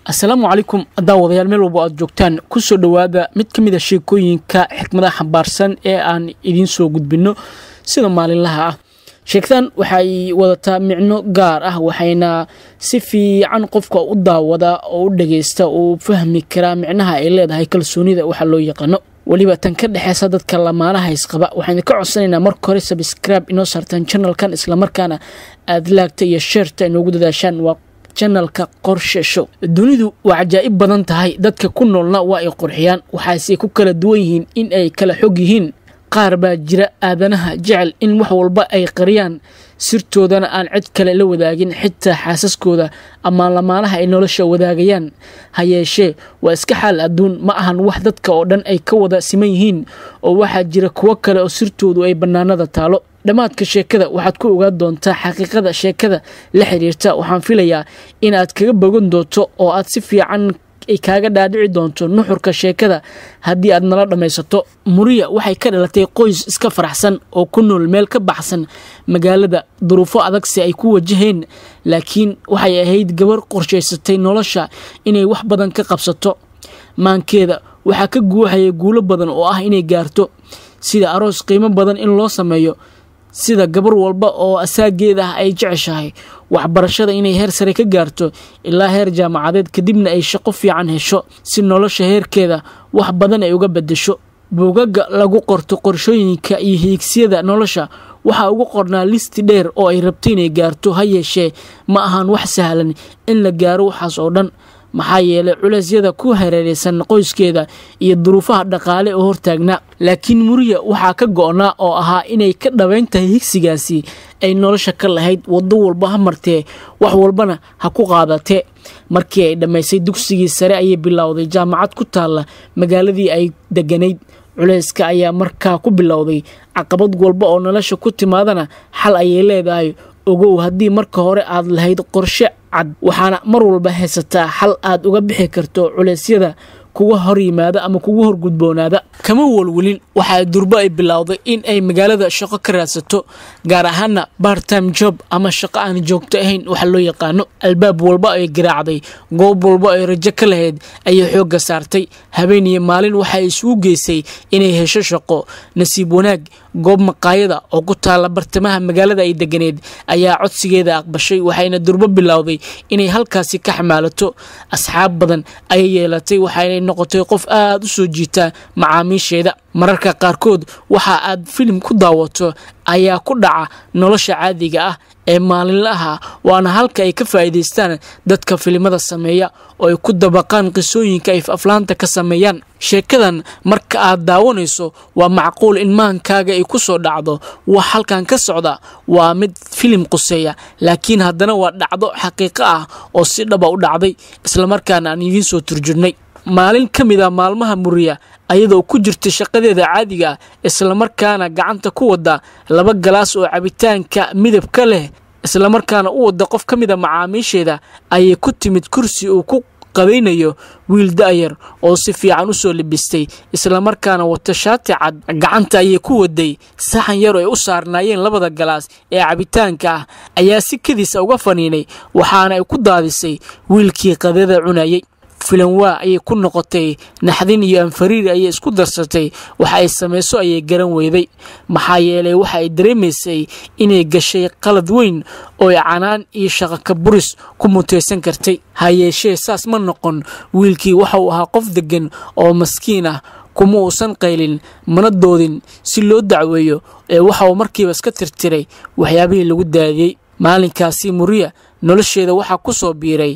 asalaamu calaykum daawadayaal meel walba aad joogtaan kusoo dhowaada mid ka mid a sheekooyinka xikmadaha xambaarsan ee aan idiin soo gudbinno sida maalinlaha ah sheekadan waxay wadataa micno gaar ah waxayna si fiican qofka u daawada oo u dhageysta uu fahmi karaa micnaha ay leedahay kalsoonida waxa loo yaqaano weliba tan ka dhexeysa dadka lamaanaha isqaba waxaynu ka codsanaynaa marka hore sabscribe inoo saartaan janalkan islamarkaana aad laagta iyo sheerta inoogu dadaashaan waa janalka qorshesho dunidu waa cajaa'ib badan tahay dadka ku noolna waa ay qurxiyaan waxaase ku kala duwan yihiin in ay kala xog yihiin qaar baa jira aadanaha jecel in wax walba ay qariyaan sirtoodana aan cid kale la wadaagin xitaa xaasaskooda ama lamaanaha ay nolosha wadaagayaan ha yeeshee waa iska xaal adduun ma ahan wax dadka oo dhan ay ka wada siman yihiin oo waxaa jira kuwo kale oo sirtoodu ay bannaanada taalo dhammaadka sheekada waxaad ku ogaan doontaa xaqiiqada sheekada la xiriirta waxaan filayaa in aad kaga bogan doonto oo aad si fiican ay kaaga dhaadhici doonto nuxurka sheekada haddii aad nala dhammaysato muriya waxay ka dhalatay qoys iska faraxsan oo ku nool meel ka baxsan magaalada duruufo adagsi ay ku wajaheen laakiin waxay ahayd gabar qorshaysatay nolosha inay wax badan ka qabsato maankeeda waxaa ka guuxaya guulo badan oo ah inay gaarto sida aroos qiimo badan in loo sameeyo sida gabar walba oo asaageeda ah ay jeceshahay waxbarashada inay heer sare ka gaarto ilaa heer jaamacadeed kadibna ay shaqo fiican hesho si nolosha heerkeeda wax badan ay uga bedesho buugaga lagu qorto qorshooyinka iyo hiigsiyada nolosha waxaa ugu qornaa listi dheer oo ay rabto inay gaarto ha yeeshee ma ahan wax sahlan in la gaaro waxaas oo dhan maxaa yeelay culeysyada ku hareereysan qoyskeeda iyo duruufaha dhaqaale oo hortaagnaa laakiin muriya waxaa ka go-naa oo ahaa inay ka dhabayn tahay higsigaasi ay nolosha ka lahayd waddo walba ha martee wax walbana ha ku qaadatee markii ay dhammaysay dugsigii sare ayay bilowday jaamacad ku taalla magaaladii ay deganayd culeyska ayaa markaa ku bilowday caqabad walba oo nolosha ku timaadana xal ayay leedahay ogow haddii marka hore aad lahayd qorshe cad waxaana mar walba haysataa xal aad uga bixi karto culeysyada kuga hor yimaada ama kugu horgudboonaada kama walwelin waxaa durbo ay bilowday in ay magaalada shaqo ka raadsato gaar ahaana bartime job ama shaqo aan joogto ahayn waxa loo yaqaano albaab walba ay garaacday goob walba ay rajo ka lahayd ayay xoogga saartay habeen iyo maalin waxay isugu geysay inay hesho shaqo nasiib wanaag goob maqaayada oo ku taalla bartamaha magaalada ay deganeed ayaa codsigeeda aqbashay waxayna durbo bilowday inay halkaasi ka xamaalato asxaab badan ayay yeelatay waxaynay noqotay qof aada u soo jiita macaamiisheeda mararka qaarkood waxa aad filim ku daawato ayaa ku dhaca nolosha caadiga ah ee maalinlaha waana halka ay ka faa'iidaystaan dadka filimada sameeya oo ay ku dabaqaan qisooyinka ay aflaanta ka sameeyaan sheekadan marka aad daawanayso waa macquul in maankaaga ay ku soo dhacdo wax halkan ka socda waa mid filim quseeya laakiin haddana waa dhacdo xaqiiqo ah oo si dhaba u dhacday islamarkaana aan idiin soo turjurnay maalin ka mid a maalmaha muriya ayadoo ku jirta shaqadeeda caadiga islamarkaana gacanta ku wada laba galaas oo cabitaanka midabka leh islamarkaana u wada qof ka mid a macaamiisheeda ayay ku timid kursi uu ku qabaynayo wiil da-yar oo si fiican u soo libistay islamarkaana wata shaati cad gacanta ayay ku waday saxan yar oo ay u saarnaayeen labada galaas ee cabitaanka ah ayaa si kadiisa uga faniinay waxaana ay ku daadisay wiilkii qadada cunayay filanwaa ayay ku noqotay naxdin iyo anfariir ayay isku darsatay waxa ay samayso ayay garan weyday maxaa yeelay waxa ay dareemaysay inay gashay qalad weyn oo ay canaan iyo shaqaka buris ku mutaysan kartay ha yeeshee saas ma noqon wiilkii waxa uu ahaa qof deggan oo maskiin ah kuma uusan qaylin mana doodin si loo dacweeyo ee waxa uu markiiba iska tirtiray waxyaabihii lagu daadiyey maalinkaasi muriya nolosheeda waxaa ku soo biiray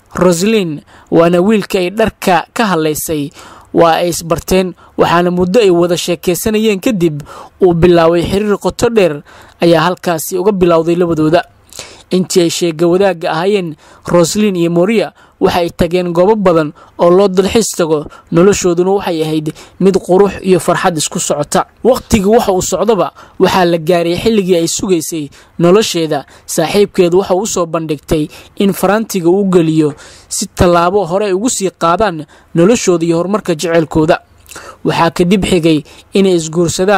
roslin waana wiilka ay dharka ka hadlaysay waa ay isbarteen waxaana muddo ay wada sheekaysanayeen kadib uu bilaabay xiriir qoto dheer ayaa halkaasi uga bilowday labadooda intii ay sheega wadaagga ahaayeen roslin iyo moriya waxay tageen goobo badan oo loo dalxiis tago noloshooduna waxay ahayd mid qurux iyo farxad isku socota wakhtiga waxa uu socdaba waxaa la gaaray xilligii ay sugaysay nolosheeda saaxiibkeedu waxa uu usoo bandhigtay in farantiga uu geliyo si tallaabo hore ay ugu sii qaadaan noloshooda iyo horumarka jeceylkooda waxaa kadib xigay inay isguursadaan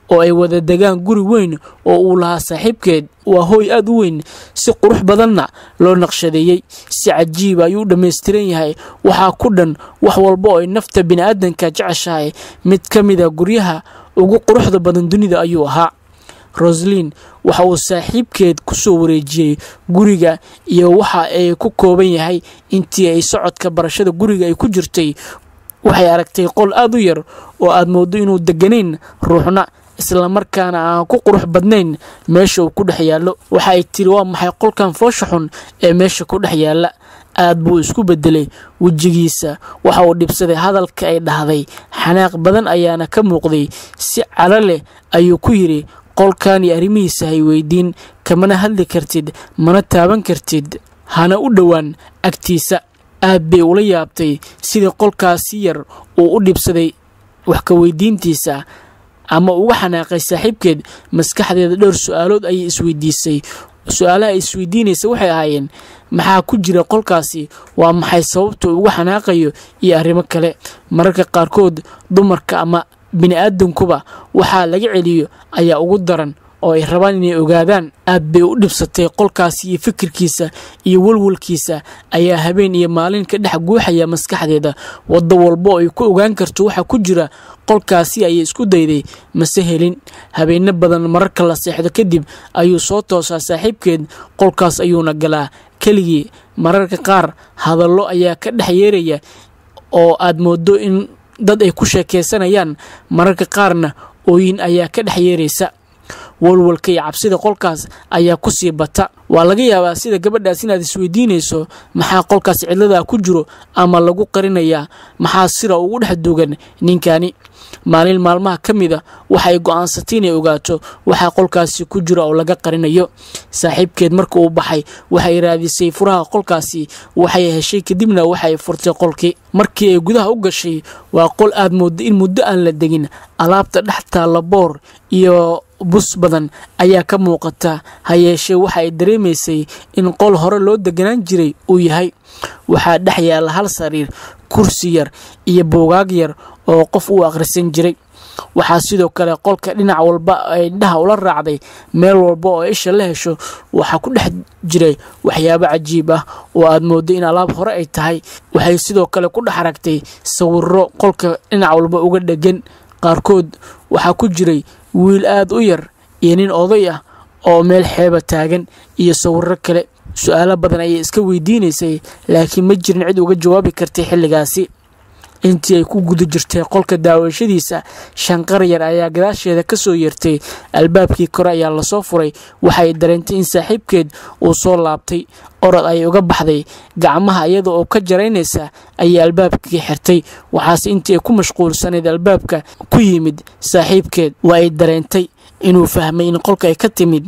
oo ay wada degaan guri weyn oo uu lahaa saaxiibkeed waa hooy aada u weyn si qurux badanna loo naqshadeeyey si cajiiba ayuu u dhammaystiran yahay waxaa ku dhan wax walba oo ay nafta bini'aadanka jeceshahay mid ka mid a guryaha ugu quruxda badan dunida ayuu ahaa roslin waxa uu saaxiibkeed ku soo wareejiyey guriga iyo waxa ay ku kooban yahay intii ay socodka barashada guriga ay ku jirtay waxay aragtay qol aada u yar oo aad mooddo inuu deganayn ruuxna islamarkaana aan ku qurux badnayn meesha uu ku dhex yaallo waxa ay tiri waa maxay qolkan foosha xun ee meesha ku dhex yaalla aad buu isku beddelay wejigiisa waxa uu dhibsaday hadalka ay dhahday xanaaq badan ayaana ka muuqday si calo leh ayuu ku yidhi qolkan iyo arrimihiisa hay weydiin kamana hadli kartid mana taaban kartid hana u dhowaan agtiisa aad bay ula yaabtay sidii qolkaasi yar uu u dhibsaday wax ka weydiintiisa ama uga xanaaqay saaxiibkeed maskaxdeeda dhowr su-aalood ayay isweydiisay su-aalaha ay isweydiinaysa waxay ahaayeen maxaa ku jira qolkaasi waa maxay sababta uga xanaaqayo iyo arrimo kale mararka qaarkood dumarka ama bini-aadankuba waxaa laga celiyo ayaa ugu daran oo ay rabaan inay ogaadaan aad bay u dhibsatay qolkaasi iyo fikirkiisa iyo walwalkiisa ayaa habeen iyo maalin ka dhex guuxaya maskaxdeeda waddo walbo ay ku ogaan karto waxa ku jira qolkaasi ayay isku dayday mase helin habeenno badan mararka la seexdo kadib ayuu soo toosaa saaxiibkeed qolkaas ayuuna galaa keligii mararka qaar hadallo ayaa ka dhex yeeraya oo aad moodo in dad ay ku sheekaysanayaan mararka qaarna ooyin ayaa ka dhex yeeraysa walwalka iyo cabsida qolkaas ayaa ku sii bata waa laga yaabaa sida gabadhaas inaad isweydiinayso maxaa qolkaas cidladaa ku jiro ama lagu qarinayaa maxaa sira ugu dhex duugan ninkani maalin maalmaha ka mida waxay go'aansatay inay ogaato waxaa qolkaasi ku jira oo laga qarinayo saaxiibkeed marka uu baxay waxay raadisay furaha qolkaasi waxay heshay kadibna waxay furtay qolkii markii ay gudaha u gashay waa qol aad moodda in muddo aan la degin alaabta dhex taalla boor iyo bus badan ayaa ka muuqata ha yeeshee waxa ay dareemaysay in qol hore loo deganaan jiray uu yahay waxaa dhex yaalla hal sariir kursi yar iyo buugaag yar oo qof uu akhrisan jiray waxaa sidoo kale qolka dhinac walba ay indhaha ula raacday meel walba oo isha la hesho waxaa ku dhex jiray waxyaabo cajiib ah oo aad mooddo in alaab hore ay tahay waxay sidoo kale ku dhex aragtay sawiro qolka dhinac walba uga dhegan qaarkood waxaa ku jiray wiil aad u yar iyo nin oday ah oo meel xeeba taagan iyo sawiro kale su-aalo badan ayay iska weydiinaysay laakiin ma jirin cid uga jawaabi kartay xilligaasi intii ay ku guda jirtay qolka daawashadiisa shanqar yar ayaa gadaasheeda ka soo yeertay albaabkii kore ayaa lasoo furay waxay dareentay in saaxiibkeed uu soo laabtay orod ayay uga baxday gacmaha iyada oo ka jaraynaysa ayay albaabkii xirtay waxaase intii ay ku mashquulsanayd albaabka ku yimid saaxiibkeed waa ay dareentay inuu fahmay in qolka ay ka timid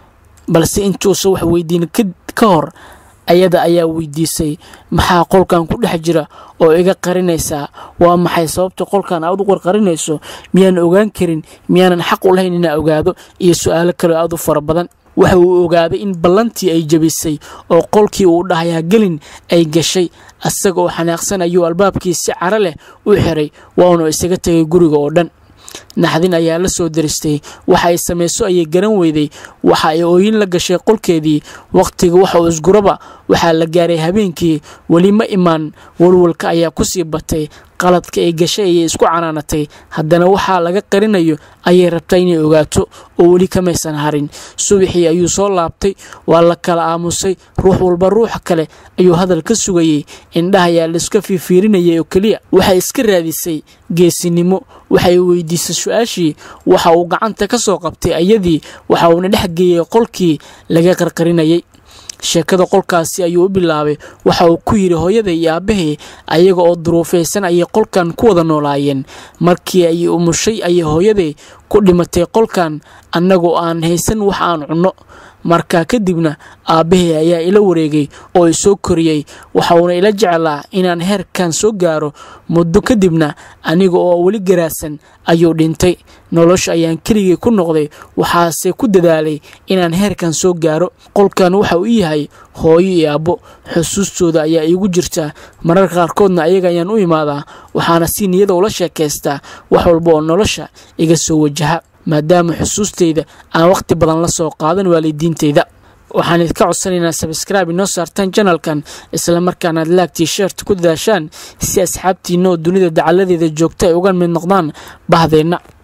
balse intuusa wax weydiin ka hor ayada ayaa weydiisay maxaa qolkan ku dhex jira oo iga qarinaysaa waa maxay sababta qolkan aad u qarqarinayso miyaan ogaan karin miyaanan xaq u lahayn inaa ogaado iyo su-aalo kaleo aad u fara badan waxa uu ogaaday in ballantii ay jebisay oo qolkii uu dhahayaa gelin ay gashay asaga oo xanaaqsan ayuu albaabkii si caro leh u xiray waanu isaga tegay guriga oo dhan naxdin ayaa la soo daristay waxa ay samayso ayay garan weyday waxa ay ooyin la gashay qolkeedii wakhtiga waxa uu isguraba waxaa la gaaray habeenkii weli ma imaan walwalka ayaa ku sii batay qaladka ay gashay ayay isku canaanatay haddana waxaa laga qarinayo ayay rabtaa inay ogaato oo weli kamaysan harin subaxii ayuu soo laabtay waa la kala aamusay ruux walba ruuxa kale ayuu hadal ka sugayey indhaha ayaa laiska fiifiirinayay oo keliya waxay iska raadisay geesinimo waxay weydiisay su-aashii waxa uu gacanta ka soo qabtay ayadii waxa uuna dhex geeyey qolkii laga qarqarinayay sheekada qolkaasi ayuu u bilaabay waxa uu ku yidhi hooyaday iyo aabbahay ayaga oo duruufaysan ayay qolkan ku wada noolaayeen markii ay umushay ayay hooyaday ku dhimatay qolkan annagoo aan haysan wax aan cunno markaa kadibna aabbahay ayaa ila wareegay oo i soo koriyey waxa uuna ila jeclaa inaan heerkan soo gaaro muddo kadibna aniga oo weli garaasan ayuu dhintay nolosha ayaan keligay ku noqday waxaase ku dadaalay inaan heerkan soo gaaro qolkan waxa uu yahay hooyo iyo aabbo xusuustooda ayaa iigu jirta mararka qaarkoodna ayaga ayaan u imaadaa waxaana si niyada ula sheekaystaa wax walba oo nolosha iga soo wajaha maadaama xusuusteyda aan waqti badan la soo qaadan waalidiinteyda waxaan idinka codsanaynaa sabskraibe inoo saartaan janalkan islamarkaana aad laagtii sheerta ku dadaashaan si asxaabtiina oo dunida dacaladeeda joogta ay uga mid noqdaan bahdeenna